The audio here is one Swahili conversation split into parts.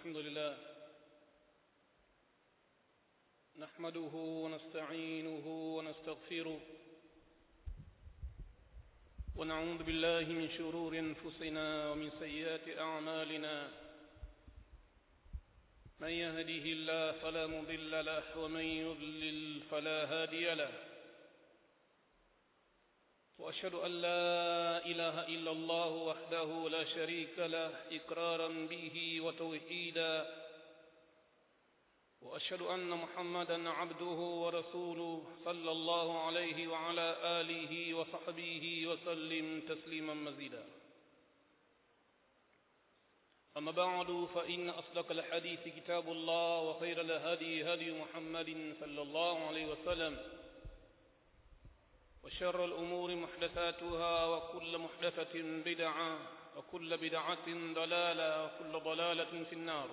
الحمد لله نحمده ونستعينه ونستغفره ونعوذ بالله من شرور انفسنا ومن سيئات اعمالنا من يهده الله فلا مضل له ومن يضلل فلا هادي له واشهد ان لا اله الا الله وحده لا شريك له اقرارا به وتوحيدا واشهد ان محمدا عبده ورسوله صلى الله عليه وعلى اله وصحبه وسلم تسليما مزيدا اما بعد فان اصدق الحديث كتاب الله وخير الهدي هدي محمد صلى الله عليه وسلم وشر الأمور محدثاتها وكل محدثة بدعة وكل بدعة ضلالة وكل ضلالة في النار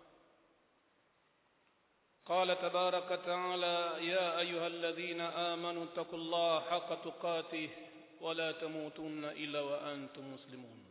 قال تبارك تعالى يا أيها الذين آمنوا اتقوا الله حق تقاته ولا تموتن إلا وأنتم مسلمون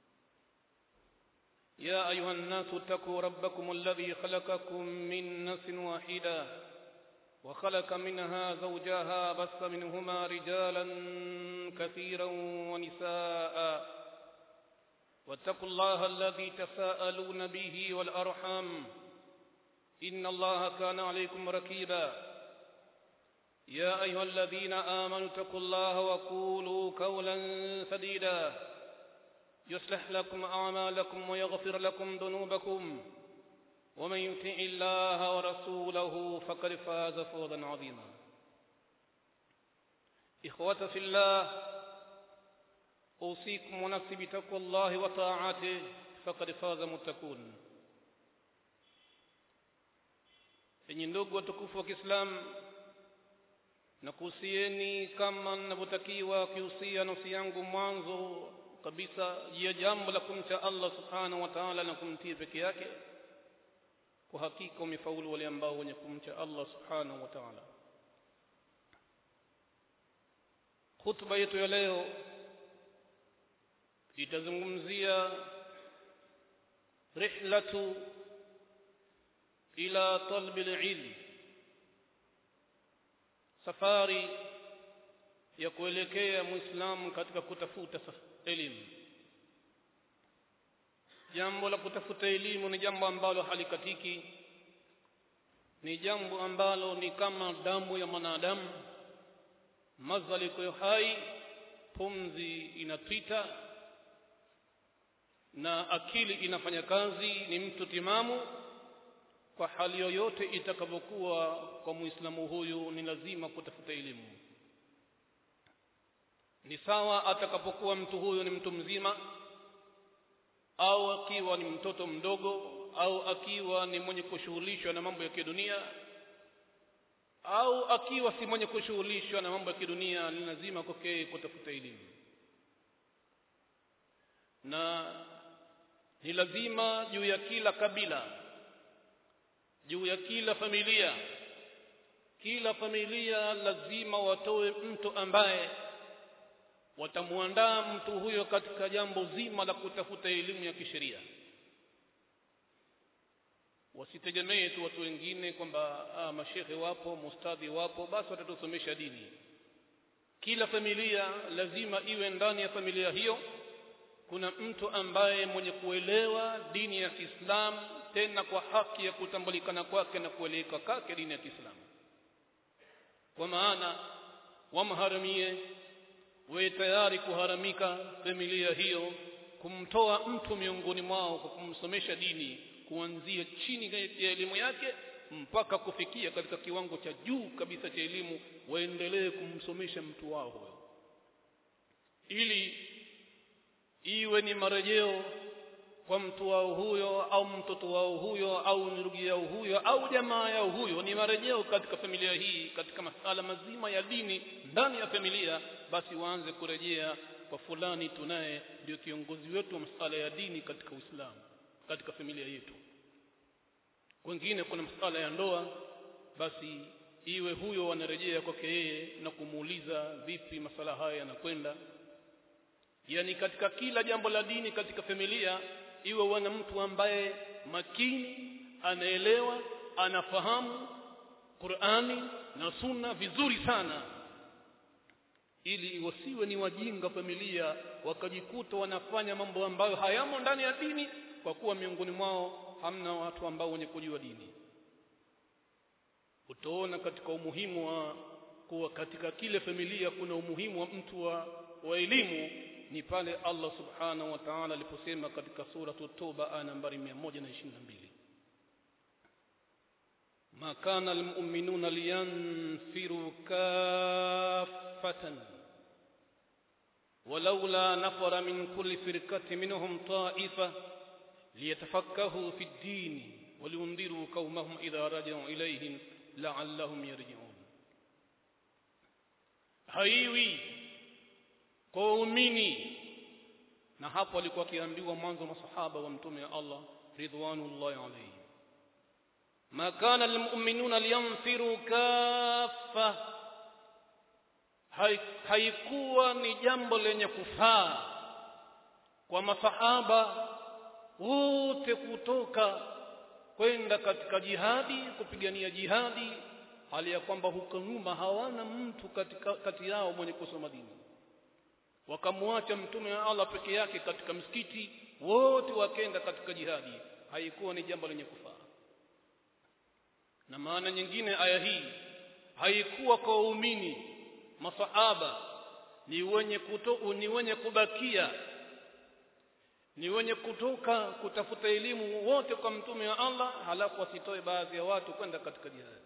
يا أيها الناس اتقوا ربكم الذي خلقكم من نفس واحدة وخلق منها زوجها بث منهما رجالا كثيرا ونساء واتقوا الله الذي تساءلون به والأرحام إن الله كان عليكم ركيبا يا أيها الذين آمنوا اتقوا الله وقولوا قولا سديدا يصلح لكم أعمالكم ويغفر لكم ذنوبكم ومن يطع الله ورسوله فقد فاز فوزا عظيما إخوة في الله أوصيكم ونفسي بتقوى الله وطاعته فقد فاز متقون enyi ndugu watukufu wa Kiislamu nakuhusieni kama ninavyotakiwa kihusia nafsi yangu mwanzo kabisa juu ya jambo la kumcha Allah subhanahu wa ta'ala na kumtii peke yake kwa hakika wamefaulu wale ambao wenye kumcha Allah subhanahu wa ta'ala khutba yetu ya leo itazungumzia rihlatu ila talbi ilm safari ya kuelekea muislamu katika kutafuta elimu jambo la kutafuta elimu ni jambo ambalo halikatiki ni jambo ambalo ni kama damu ya mwanadamu mazali kwa hai pumzi inapita na akili inafanya kazi ni mtu timamu kwa hali yoyote itakavyokuwa kwa muislamu huyu ni lazima kutafuta elimu ni sawa atakapokuwa mtu huyu ni mtu mzima au akiwa ni mtoto mdogo au akiwa ni mwenye kushughulishwa na mambo ya kidunia au akiwa si mwenye kushughulishwa na mambo ya kidunia ni lazima kwake kutafuta elimu na ni lazima juu ya kila kabila juu ya kila familia kila familia lazima watoe mtu ambaye watamuandaa mtu huyo katika jambo zima la kutafuta elimu ya kisheria wasitegemee tu watu wengine kwamba ah, mashehe wapo mustadhi wapo basi watatusomesha dini kila familia lazima iwe ndani ya familia hiyo kuna mtu ambaye mwenye kuelewa dini ya Kiislamu tena kwa haki ya kutambulikana kwake na kueleweka kwake dini ya Kiislamu kwa maana wamharamie we tayari kuharamika familia hiyo kumtoa mtu miongoni mwao kwa kumsomesha dini kuanzia chini ya elimu yake mpaka kufikia katika kiwango cha juu kabisa cha elimu waendelee kumsomesha mtu wao huyo ili iwe ni marejeo kwa mtu wao huyo au mtoto wao huyo au ndugu yao huyo au jamaa yao huyo ni marejeo katika familia hii katika masala mazima ya dini ndani ya familia basi waanze kurejea kwa fulani tunaye ndio kiongozi wetu wa masala ya dini katika Uislamu katika familia yetu wengine kuna masala ya ndoa basi iwe huyo wanarejea kwake yeye na kumuuliza vipi masala haya yanakwenda yani katika kila jambo la dini katika familia iwe wana mtu ambaye makini anaelewa anafahamu Qur'ani na Sunna vizuri sana ili wasiwe ni wajinga familia wakajikuta wanafanya mambo ambayo hayamo ndani ya dini kwa kuwa miongoni mwao hamna watu ambao wenye kujua dini utaona katika umuhimu wa kuwa katika kile familia kuna umuhimu wa mtu wa, wa elimu ni pale Allah subhanahu wa ta'ala aliposema katika sura Toba aya nambari 122 ma kana almu'minuna liyanfiru kaffatan ولولا نفر من كل فرقة منهم طائفة ليتفكهوا في الدين ولينذروا قومهم إذا رجعوا إليهم لعلهم يرجعون haiwi kwa waumini na hapo alikuwa akiambiwa mwanzo masahaba wa mtume wa Allah ridwanullahi alayhi ma kana almu'minuna liyanfiru kaffa haikuwa ni jambo lenye kufaa kwa masahaba wote kutoka kwenda katika jihadi kupigania jihadi hali ya kwamba huko nyuma hawana mtu katika kati yao mwenye kusoma dini wakamwacha mtume wa Allah peke yake katika msikiti wote wakenda katika jihadi haikuwa ni jambo lenye kufaa na maana nyingine aya hii haikuwa kwa waumini masahaba ni wenye kuto, ni wenye kubakia ni wenye kutoka kutafuta elimu wote kwa mtume wa Allah halafu wasitoe baadhi ya watu kwenda katika jihad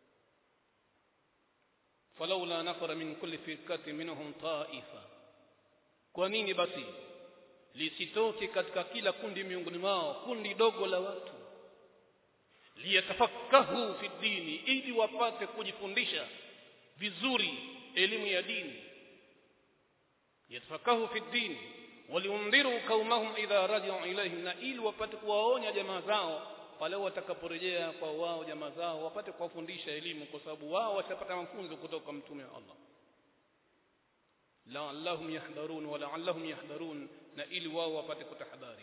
falaula nafara min kulli firqatin minhum ta'ifa kwa nini basi lisitoke katika kila kundi miongoni mwao kundi dogo la watu liyatafakahu fi dini ili wapate kujifundisha vizuri elimu ya dini yatafakahu fi dini waliundhiru qaumahum idha raja'u ilayhim na ili wapate kuwaonya jamaa zao pale watakaporejea kwa wao jamaa zao wapate kuwafundisha elimu kwa sababu wao watapata mafunzo kutoka kwa mtume wa Allah la'allahum yahdharun wa la'allahum yahdharun na ili wao wapate kutahadhari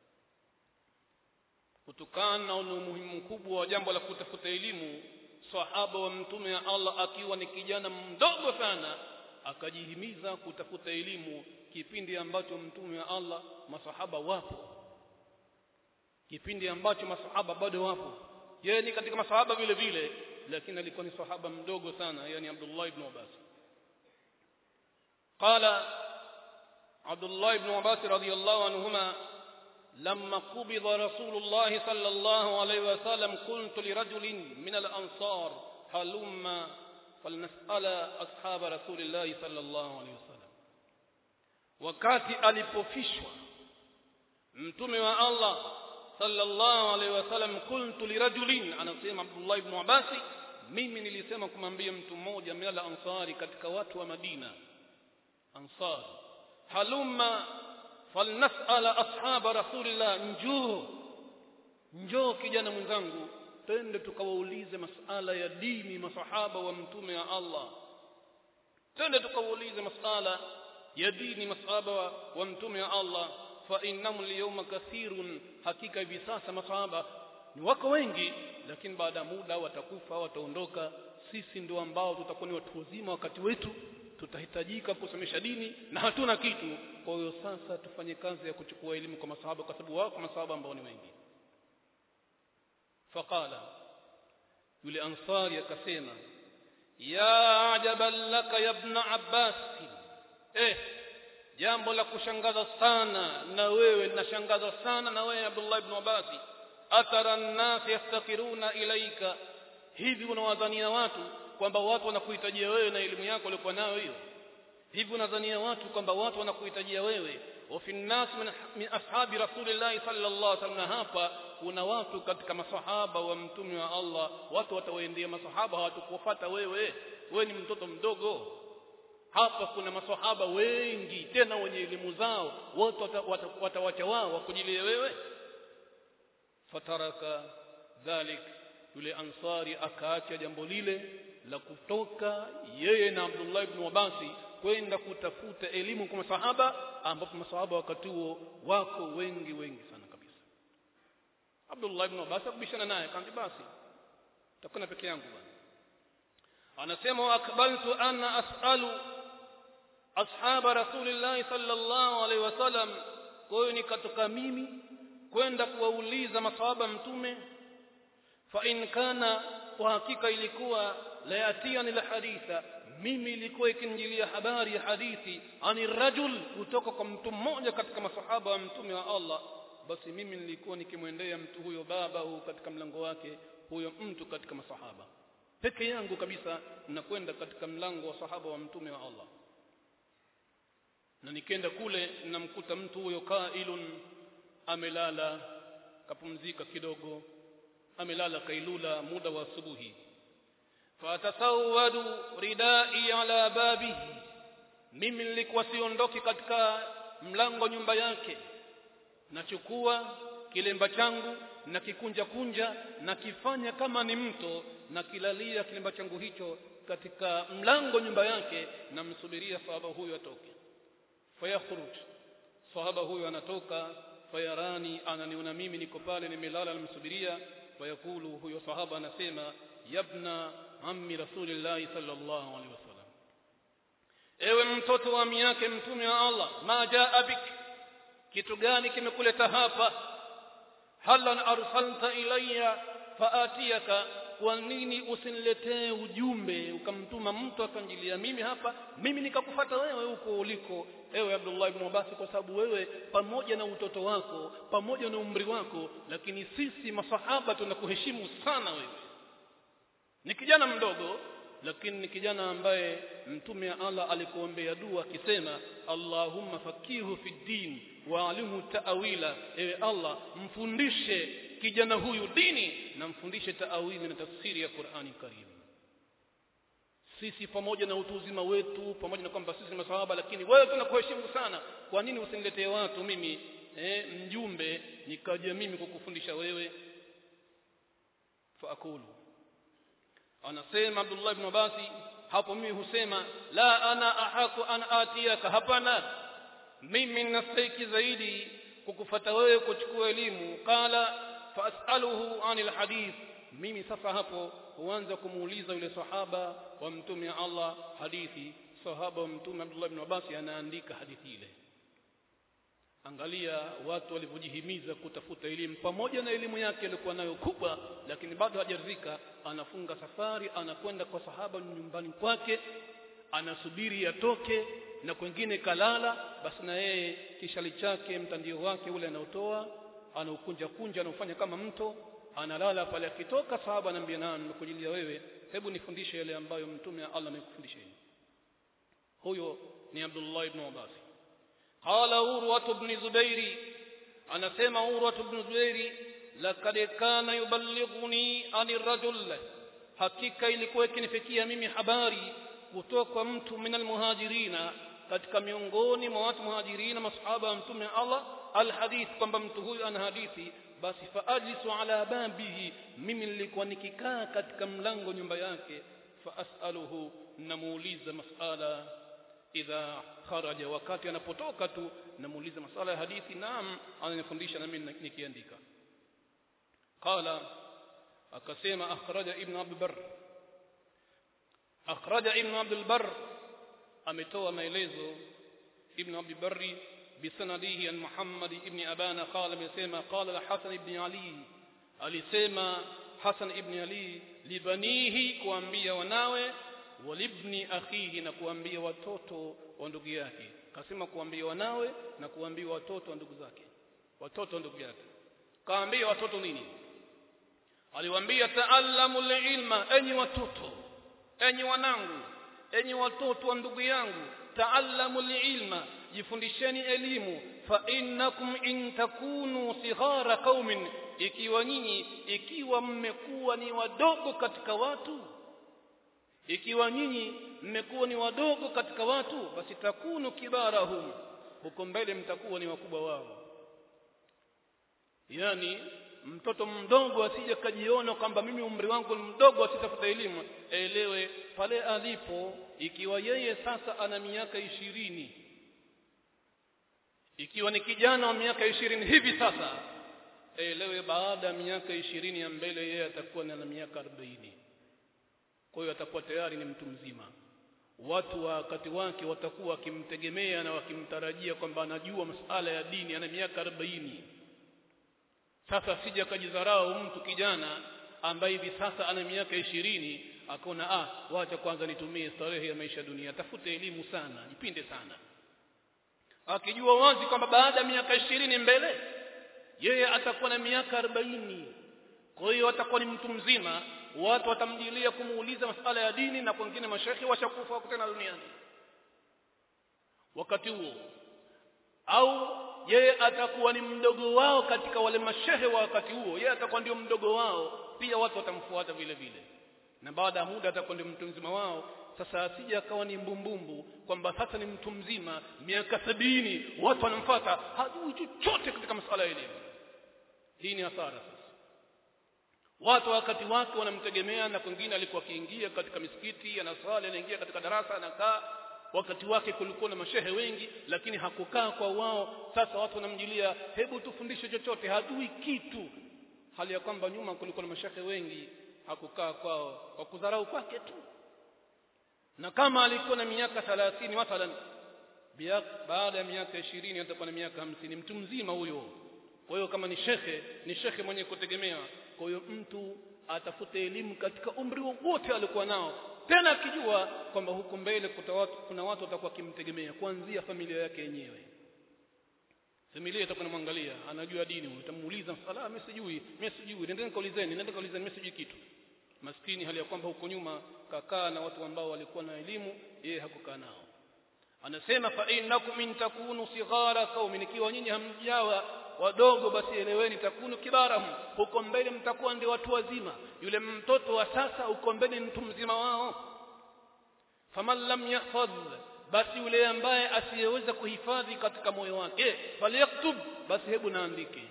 kutokana na umuhimu mkubwa wa jambo la kutafuta elimu sahaba wa mtume wa Allah akiwa ni kijana mdogo sana akajihimiza kutafuta elimu kipindi ambacho mtume wa Allah masahaba wapo kipindi ambacho masahaba bado wapo yeye ni katika masahaba vile vile lakini alikuwa ni sahaba mdogo sana yani Abdullah ibn Abbas قال عبد الله بن عباس رضي الله عنهما لما قبض رسول الله صلى الله عليه وسلم قلت لرجل من الأنصار هلما فلنسأل أصحاب رسول الله صلى الله عليه وسلم wakati alipofishwa mtume wa Allah sallallahu alaihi wasallam kuntu lirajulin anasema Abdullah ibn Abbas mimi nilisema kumwambia mtu mmoja min ansari katika watu wa Madina ansar halumma falnasala ashaba rasulillah njoo njoo kijana mwenzangu twende tukawaulize masala ya dini masahaba wa mtume wa Allah twende tukawaulize masala ya dini masahaba wa mtume wa Allah fa innahum liyawma kathirun hakika hivi sasa masahaba ni wako wengi lakini baada ya muda watakufa wataondoka sisi ndio ambao tutakuwa ni watu wazima wakati wetu tutahitajika kusomesha dini na hatuna kitu kwa hiyo sasa tufanye kazi ya kuchukua elimu kwa masahaba kwa sababu wako masahaba ambao ni wengi faqala yule ansari akasema ya ajaban laka ya ibn abbas eh jambo la kushangaza sana na wewe linashangaza sana na wewe Abdullah ibn Abbas atara an-nas yaftakiruna ilaika hivi unawadhania watu kwamba watu wanakuhitajia wewe na elimu yako uliokuwa nayo hiyo hivi unadhania watu kwamba watu wanakuhitajia wewe wa fi nas min, min ashabi rasulillah sallallahu alaihi wasallam hapa kuna watu katika masahaba wa mtume wa Allah watu watawaendea masahaba hawatakufuata wewe wewe ni mtoto mdogo hapa kuna maswahaba wengi tena wenye elimu zao wote watawacha wao wakujilie wewe fataraka dhalik yule ansari akaacha jambo lile la kutoka yeye na Abdullah ibn Abasi kwenda kutafuta elimu kwa masahaba ambapo masahaba wakati huo wako wengi wengi sana kabisa Abdullah ibn Abbas akubishana naye akamwambia basi takwenda peke yangu bwana anasema wa akbaltu ana as'alu ashaba rasulillah sallallahu alaihi wasallam kwa hiyo nikatoka mimi kwenda kuwauliza masahaba mtume fa in kana kwa hakika ilikuwa la yatiani la haditha mimi ilikuwa ikinjilia habari ya hadithi ani rajul kutoka kwa mtu mmoja katika masahaba wa mtume wa Allah basi mimi nilikuwa nikimwendea mtu huyo baba huu katika mlango wake huyo mtu katika masahaba peke yangu kabisa nakwenda katika mlango wa sahaba wa mtume wa Allah na nikenda kule namkuta mtu huyo kailun amelala kapumzika kidogo amelala kailula muda wa asubuhi fatasawwadu ridai ala babihi mimi nilikuwa siondoki katika mlango nyumba yake nachukua kilemba changu na kikunja kunja na kifanya kama ni mto na kilalia kilemba changu hicho katika mlango nyumba yake namsubiria sahaba huyo atoke fayakhruj sahaba huyo anatoka fayarani ananiona mimi niko pale nimelala namsubiria fayakulu huyo sahaba anasema yabna ammi rasulillahi sallallahu alaihi wasallam ewe mtoto wa ami yake mtume wa Allah ma jaa bik kitu gani kimekuleta hapa halan arsalta ilayya faatiyaka kwa nini usiniletee ujumbe ukamtuma mtu akanjilia mimi hapa mimi nikakufata wewe huko uliko ewe Abdullah ibn Abbas kwa sababu wewe pamoja na utoto wako pamoja na umri wako lakini sisi masahaba tunakuheshimu sana wewe ni kijana mdogo lakini ni kijana ambaye mtume wa Allah alikuombea dua akisema Allahumma fakihu fi din wa alimu ta'wila ewe Allah mfundishe kijana huyu dini na mfundishe taawili na tafsiri ya Qur'ani Karim sisi pamoja na utu uzima wetu pamoja na kwamba sisi ni masahaba lakini wewe tunakuheshimu sana kwa nini usiniletee watu mimi eh, mjumbe nikaja mimi kukufundisha wewe faakulu anasema Abdullah ibn Abasi hapo mimi husema la ana ahaku an atiyaka hapana mimi nastahiki zaidi kukufata wewe kuchukua elimu qala fasaluhu anil hadith mimi sasa hapo huanza kumuuliza yule sahaba wa mtume Allah hadithi sahaba wa mtume Abdullah ibn Abbas anaandika hadithi ile angalia watu walivyojihimiza kutafuta elimu pamoja na elimu yake aliyokuwa nayo kubwa lakini bado hajaridhika anafunga safari anakwenda kwa sahaba nyumbani kwake anasubiri atoke na kwengine kalala basi na yeye kishali chake mtandio wake ule anaotoa anaukunja kunja anaufanya kama mto analala pale akitoka sahaba anambia na nimekujilia wewe hebu nifundishe yale ambayo mtume Allah amekufundisha huyo ni Abdullah ibn Abbas qala urwa ibn zubairi anasema urwa ibn zubairi laqad kana yuballighuni ani rajul hakika ilikuwa ikinifikia mimi habari kutoka kwa mtu minal muhajirina katika miongoni mwa watu muhajirina masahaba wa mtume Allah alhadith kwamba mtu huyu ana hadithi basi faajlisu ala babihi mimi nilikuwa nikikaa katika mlango nyumba yake faasaluhu namuuliza masala idha kharaja wakati anapotoka tu namuuliza masala ya hadithi naam ananifundisha na mimi nikiandika qala akasema akhraja ibn abd bar akhraja ibn abd bar ametoa maelezo ibn abd barri بسنده عن محمد ابن أبانا قال بسيما قال الحسن ابن علي alisema Hasan ibn Ali libanihi kuambia wanawe walibni akhihi na kuambia watoto wa ndugu yake kasema kuambia wanawe na kuambia watoto wa ndugu zake watoto wa ndugu yake kaambia watoto nini aliwaambia taallamu ilma enyi watoto enyi wanangu enyi watoto wa ndugu yangu taallamu ilma jifundisheni elimu fa innakum in takunu sighara qaumin ikiwa nyinyi ikiwa mmekuwa ni wadogo katika watu ikiwa nyinyi mmekuwa ni wadogo katika watu basi takunu kibarahum huko mbele mtakuwa ni wakubwa wao yani mtoto mdogo asije kajiona kwamba mimi umri wangu ni mdogo asitafuta elimu elewe pale alipo ikiwa yeye sasa ana miaka ishirini ikiwa ni kijana wa miaka ishirini hivi sasa elewe baada ya miaka ishirini ya mbele yeye atakuwa na miaka arobaini kwa hiyo atakuwa tayari ni mtu mzima watu wa wakati wake watakuwa wakimtegemea na wakimtarajia kwamba anajua masuala ya dini ana miaka arobaini sasa sija akajidharau mtu kijana ambaye hivi sasa ana miaka ishirini akaona ah wacha kwanza nitumie starehe ya maisha dunia tafute elimu sana jipinde sana akijua wazi kwamba baada ya miaka ishirini mbele yeye atakuwa na miaka arobaini kwa hiyo atakuwa ni mtu mzima watu watamjilia kumuuliza masala ya dini na kwengine mashekhi washakufa wako tena duniani wakati huo au yeye atakuwa ni mdogo wao katika wale mashehe wa wakati huo yeye atakuwa ndio mdogo wao pia watu watamfuata vile vile na baada ya muda atakuwa ndio mtu mzima wao sasa asije akawa ni mbumbumbu kwamba sasa ni mtu mzima miaka sabini watu wanamfuata hajui chochote katika masuala ya elimu hii ni hasara sasa watu wakati wake wanamtegemea na kwingine alikuwa akiingia katika misikiti anaswali anaingia katika darasa anakaa wakati wake kulikuwa na mashehe wengi lakini hakukaa kwa wao sasa watu wanamjilia hebu tufundishe chochote hajui kitu hali ya kwamba nyuma kulikuwa na mashehe wengi hakukaa kwao kwa kudharau kwake tu na kama alikuwa na miaka 30 mathalan baada ya miaka 20 atakuwa na miaka 50 mtu mzima huyo kwa hiyo kama ni shekhe ni shekhe mwenye kutegemewa kwa hiyo mtu atafute elimu katika umri wote alikuwa nao tena akijua kwamba huko mbele kuna watu watakuwa kimtegemea kuanzia familia yake yenyewe familia itakuwa namwangalia anajua dini utamuuliza sala mimi sijui mimi sijui nendeni kaulizeni nendeni kaulizeni mimi sijui kitu maskini hali ya kwamba huko nyuma kakaa na watu ambao walikuwa na elimu yeye hakukaa nao anasema fa innakum in takunu sighara qaumin ikiwa nyinyi hamjawa wadogo basi eleweni takunu kibarahum huko mbele mtakuwa ndio watu wazima yule mtoto wa sasa huko mbele mtu mzima wao faman lam yahfadh basi yule ambaye asiyeweza kuhifadhi katika moyo wake falyaktub basi hebu naandike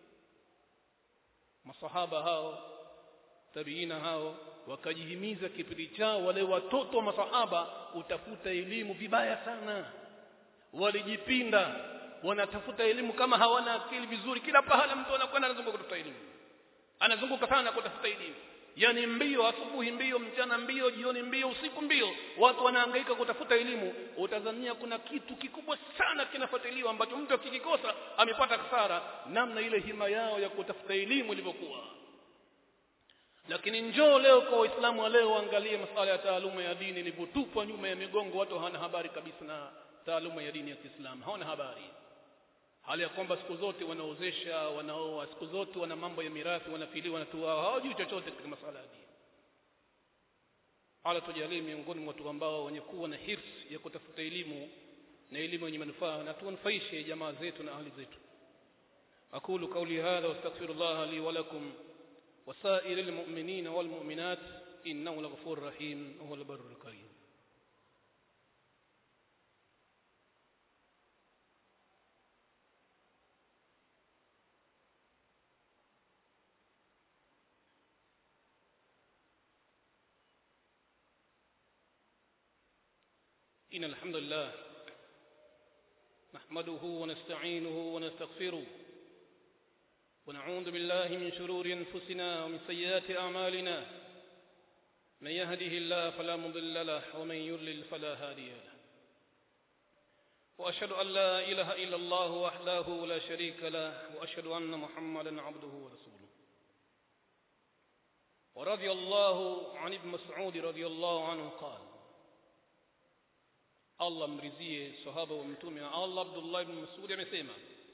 masahaba hao tabiina hao wakajihimiza kipindi chao wale watoto wa masahaba utafuta elimu vibaya sana walijipinda wanatafuta elimu kama hawana akili vizuri kila pahala mtu anakwenda anazunguka kutafuta elimu anazunguka sana kutafuta elimu yani mbio asubuhi mbio mchana mbio jioni mbio usiku mbio watu wanahangaika kutafuta elimu utazania kuna kitu kikubwa sana kinafuatiliwa ambacho mtu akikikosa amepata hasara namna ile hima yao ya kutafuta elimu ilivyokuwa lakini njoo leo kwa waislamu wa leo angalie masuala ya taaluma ya dini ilivyotupwa nyuma ya migongo watu hawana habari kabisa na taaluma ya dini ya Kiislamu hawana habari hali ya kwamba siku zote wanaozesha wanaoa siku zote wana mambo ya mirathi wanafiliwa wanatuao hawajui chochote katika masuala ya dini ala tujalie miongoni mwa watu ambao wenye kuwa na hirs ya kutafuta elimu na elimu yenye manufaa na tunufaishe jamaa zetu na ahli zetu aqulu qawli hadha wastaghfirullah li wa lakum وسائر المؤمنين والمؤمنات إنه لغفور رحيم وهو البر الكريم إن الحمد لله نحمده ونستعينه ونستغفره ونعوذ بالله من شرور أنفسنا ومن سيئات أعمالنا من يهده الله فلا مضل له ومن يضلل فلا هادي له وأشهد أن لا إله إلا الله وحده لا شريك له وأشهد أن محمدا عبده ورسوله ورضي الله عن ابن مسعود رضي الله عنه قال الله mrizie sahaba wa mtume Allah Abdullah ibn Mas'ud amesema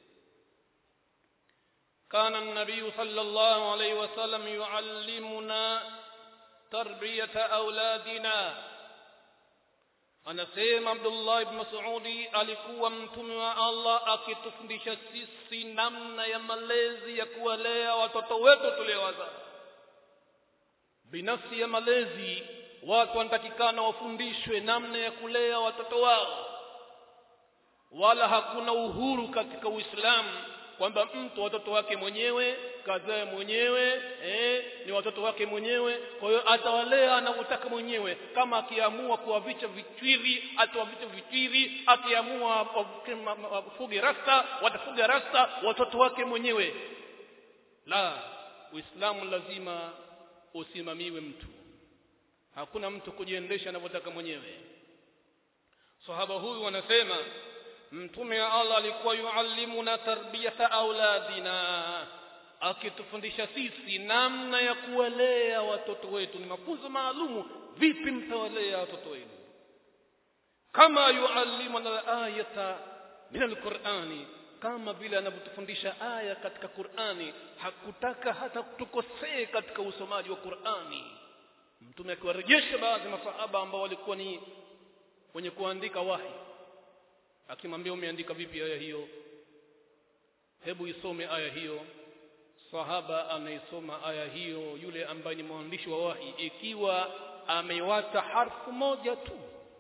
كان النبي صلى الله عليه وسلم يعلمنا تربية أولادنا anasema Abdullah ibn Mas'udi alikuwa mtume wa Allah akitufundisha sisi namna ya malezi ya kuwalea watoto wetu tuliowazaa binafsi ya malezi watu wanatakikana wafundishwe namna ya kulea watoto wao wala hakuna uhuru katika Uislamu kwamba mtu watoto wake mwenyewe kazae mwenyewe eh, ni watoto wake mwenyewe kwa hiyo atawalea anavyotaka mwenyewe kama akiamua kuwavicha vichwiri atawavicha vichwiri akiamua wafuge rasta watafuga rasta watoto wake mwenyewe la uislamu lazima usimamiwe mtu hakuna mtu kujiendesha anavyotaka mwenyewe sahaba huyu wanasema mtume wa Allah alikuwa yuallimuna tarbiyata auladina akitufundisha sisi namna ya kuwalea watoto wetu ni mafunzo maalumu vipi mtawalea watoto wenu kama yuallimuna ayata min alqur'ani kama vile anavyotufundisha aya katika Qur'ani hakutaka hata tukosee katika usomaji wa Qur'ani mtume akiwarejesha baadhi ya masahaba ambao walikuwa ni wenye kuandika wahi akimwambia umeandika vipi aya hiyo hebu isome aya hiyo sahaba anaisoma aya hiyo yule ambaye ni mwandishi wa wahi ikiwa amewata harfu moja tu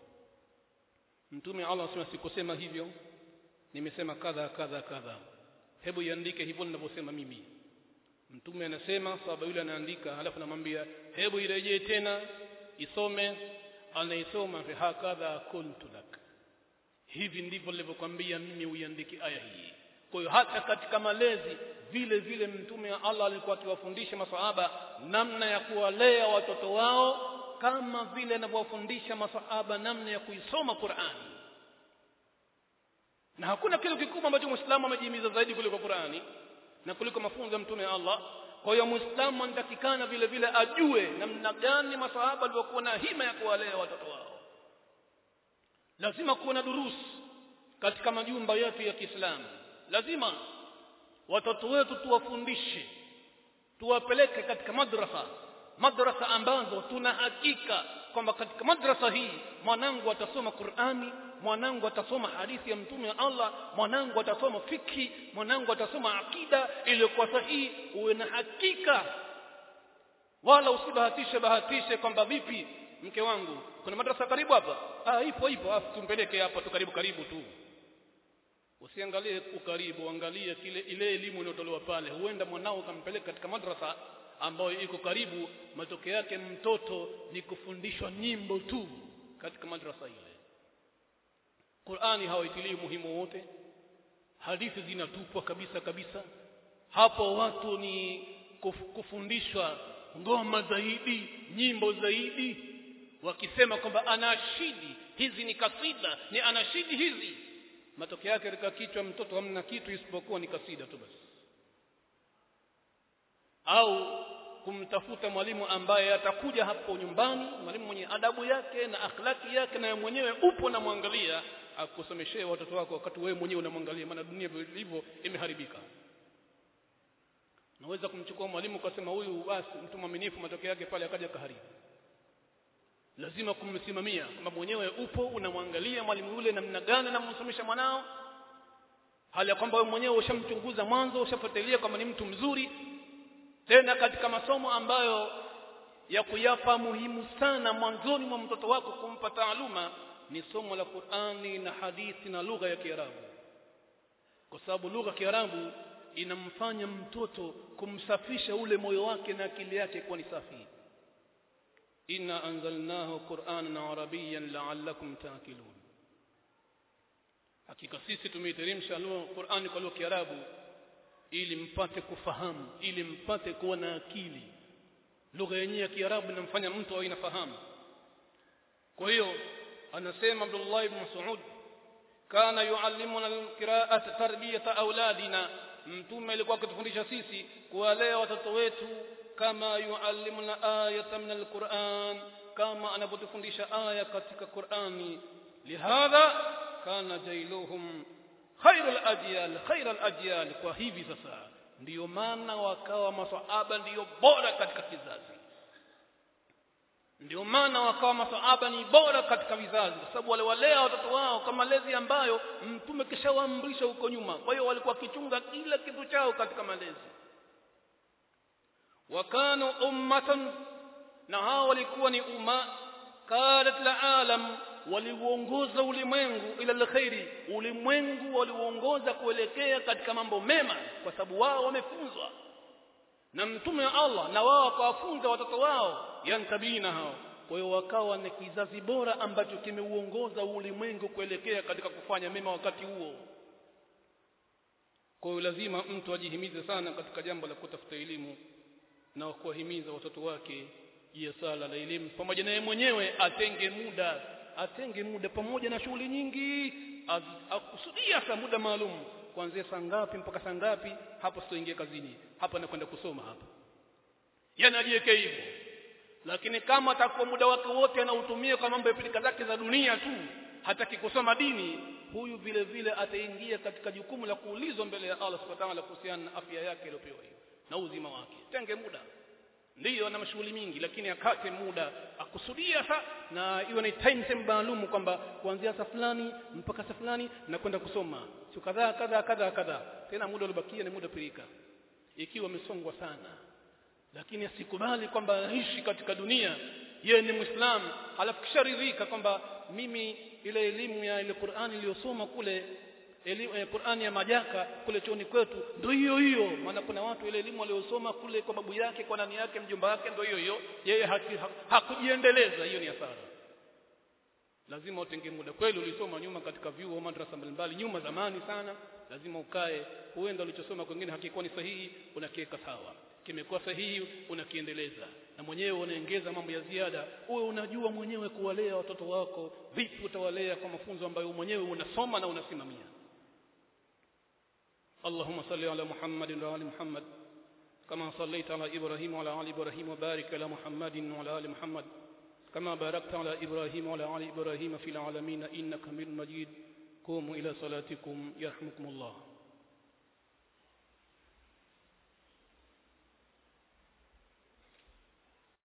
mtume Allah anasema sikusema hivyo nimesema kadha kadha kadha hebu iandike hivyo ninavyosema mimi mtume anasema sahaba yule anaandika halafu namwambia hebu irejee tena isome anaisoma fi hakadha kuntu lak hivi ndivyo nilivyokuambia mimi uiandike aya hii kwa hiyo hata katika malezi vile vile mtume wa Allah alikuwa akiwafundisha masahaba namna ya kuwalea watoto wao kama vile anavyowafundisha masahaba namna ya kuisoma Qur'ani na hakuna kitu kikubwa ambacho Muislamu amejihimiza zaidi kuliko Qur'ani na kuliko mafunzo ya mtume wa Allah kwa hiyo Muislamu anatakikana vile vile ajue namna gani masahaba waliokuwa na hima ya kuwalea watoto wao lazima kuwa na durusi katika majumba yetu ya Kiislamu lazima watoto wetu tuwafundishe tuwapeleke katika madrasa madrasa ambazo tuna hakika kwamba katika madrasa hii mwanangu atasoma Qur'ani mwanangu atasoma hadithi ya mtume wa Allah mwanangu atasoma fiki mwanangu atasoma akida iliyokuwa sahihi uwe na hakika wala usibahatishe bahatishe kwamba vipi mke wangu kuna madrasa karibu hapa ah ipo ipo afu tumpeleke hapa tu karibu karibu tu usiangalie ukaribu angalie kile ile elimu inayotolewa pale huenda mwanao ukampeleka katika madrasa ambayo iko karibu matokeo yake mtoto ni kufundishwa nyimbo tu katika madrasa ile Qur'ani hawaitilii muhimu wote hadithi zinatupwa kabisa kabisa hapo watu ni kuf, kufundishwa ngoma zaidi nyimbo zaidi wakisema kwamba anashidi hizi ni kasida ni anashidi hizi matokeo yake katika kichwa mtoto hamna kitu isipokuwa ni kasida tu basi au kumtafuta mwalimu ambaye atakuja hapo nyumbani mwalimu mwenye adabu yake na akhlaki yake na mwenyewe upo na mwangalia akusomeshee watoto wako wakati wewe mwenyewe unamwangalia maana dunia ilivyo imeharibika naweza kumchukua mwalimu ukasema huyu basi mtu mwaminifu matokeo yake pale akaja kaharibu lazima kumsimamia kwamba mwenyewe upo unamwangalia mwalimu yule namna gani anamsomesha mwanao hali ya kwamba wewe mwenyewe ushamchunguza mwanzo ushafuatilia kama ni mtu mzuri tena katika masomo ambayo ya kuyapa muhimu sana mwanzoni mwa mtoto wako kumpa taaluma ni somo la Qur'ani na hadithi na lugha ya Kiarabu kwa sababu lugha ya Kiarabu inamfanya mtoto kumsafisha ule moyo wake na akili yake kuwa ni safi inna anzalnahu qur'anan arabiyyan la'allakum ta'qilun hakika sisi tumeiteremsha Qur'ani kwa lugha ya Kiarabu ili mpate kufahamu ili mpate kuwa na akili lugha yenyewe ya Kiarabu inamfanya mtu awe inafahamu kwa hiyo anasema Abdullah ibn Mas'ud kana yuallimuna alqira'ata tarbiyata auladina mtume alikuwa akitufundisha sisi kuwalea watoto wetu kama yuallimuna ayatan min alquran kama anapotufundisha aya katika Qur'ani lihadha kana jailuhum khairul ajyal khairul ajyal kwa hivi sasa ndiyo maana wakawa maswahaba ndiyo bora katika kizazi ndio maana wakawa masahaba ni bora katika vizazi kwa sababu waliwalea watoto wao kama malezi ambayo mtume kishawaamrisha huko nyuma kwa hiyo walikuwa kichunga kila kitu chao katika malezi wakanu ummatan na hao walikuwa ni umma qalat la alam waliuongoza ulimwengu ila alkhairi ulimwengu waliuongoza kuelekea katika mambo mema kwa sababu wao wamefunzwa na mtume wa Allah na wao wakawafunza watoto wao yantabina hao kwa hiyo wakawa ni kizazi bora ambacho kimeuongoza ulimwengu kuelekea katika kufanya mema wakati huo kwa hiyo lazima mtu ajihimize sana katika jambo la kutafuta elimu na kuwahimiza watoto wake juu ya sala la elimu pamoja na yeye mwenyewe atenge muda atenge muda pamoja na shughuli nyingi akusudia saa muda maalum kuanzia saa ngapi mpaka saa ngapi hapo sitoingia kazini hapa nakwenda kusoma hapa yani ajiweke hivyo lakini kama atakuwa muda wake wote anautumia kwa mambo ya pilika zake za dunia tu hataki kusoma dini huyu vile vile ataingia katika jukumu la kuulizwa mbele ya Allah subhanahu wa ta'ala kuhusiana na afya yake iliyopewa hiyo na uzima wake tenge muda ndiyo ana mashughuli mingi lakini akate muda akusudia sa na iwe ni time time maalum kwamba kuanzia saa fulani mpaka saa fulani na kwenda kusoma sio kadhaa kadhaa kadhaa kadhaa tena muda uliobakia ni muda pilika ikiwa amesongwa sana lakini asikubali kwamba aishi katika dunia yeye ni muislamu halafu kisharidhika kwamba mimi ile elimu ya ile Qur'ani iliyosoma kule elimu eh, Qur'ani ya majaka kule chuoni kwetu ndio hiyo hiyo maana kuna watu ile elimu aliyosoma kule kwa babu yake kwa nani yake mjomba wake ndio hiyo hiyo yeye hakujiendeleza hiyo ni hasara lazima utenge muda kweli ulisoma nyuma katika vyuo madrasa mbalimbali nyuma zamani sana lazima ukae huenda ulichosoma kwingine hakikuwa ni sahihi unakiweka sawa kimekuwa sahihi unakiendeleza na mwenyewe unaongeza mambo ya ziada uwe unajua mwenyewe kuwalea watoto wako vipi utawalea kwa mafunzo ambayo mwenyewe unasoma na unasimamia اللهم صل على محمد وعلى محمد كما صليت على إبراهيم وعلى آل إبراهيم وبارك على محمد وعلى آل محمد كما باركت على إبراهيم وعلى آل إبراهيم في العالمين إنك حميد مجيد قوموا إلى صلاتكم يرحمكم الله